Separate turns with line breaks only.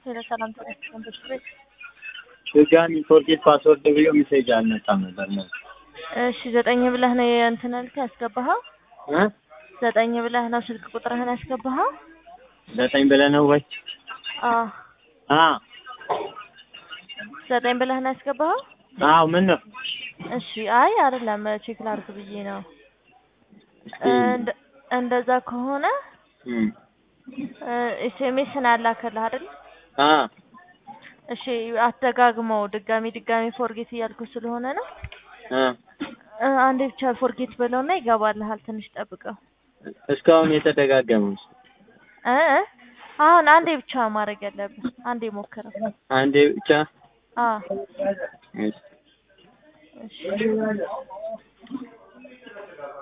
ሄሎ ሰላም ተነስተን ቤት
ድጋሚ ፎርጌት ፓስወርድ ብሎ ሜሴጅ አልመጣም ነበር ነው
እሺ ዘጠኝ ብለህ ነው የእንትን ያልከው ያስገባኸው?
እ
ዘጠኝ ብለህ ነው ስልክ ቁጥርህን ያስገባኸው?
ዘጠኝ ብለህ ነው ወይ?
አዎ
አ
ዘጠኝ ብለህ ነው ያስገባኸው?
አዎ ምን ነው?
እሺ አይ አይደለም ቼክ ላድርግ ብዬ ነው። እንደ- እንደዛ ከሆነ
እም
ኤስኤምኤስ ነው ያላከልህ አይደል?
አ
እሺ አትደጋግመው። ድጋሚ ድጋሚ ፎርጌት እያልኩ ስለሆነ ነው።
አ
እ አንዴ ብቻ ፎርጌት በለውና ይገባልሃል። ትንሽ ጠብቀው
እስካሁን የተደጋገመው
እ እ አሁን አንዴ ብቻ ማድረግ ያለብህ አንዴ ሞክረው።
አንዴ ብቻ
አ
እሺ
እሺ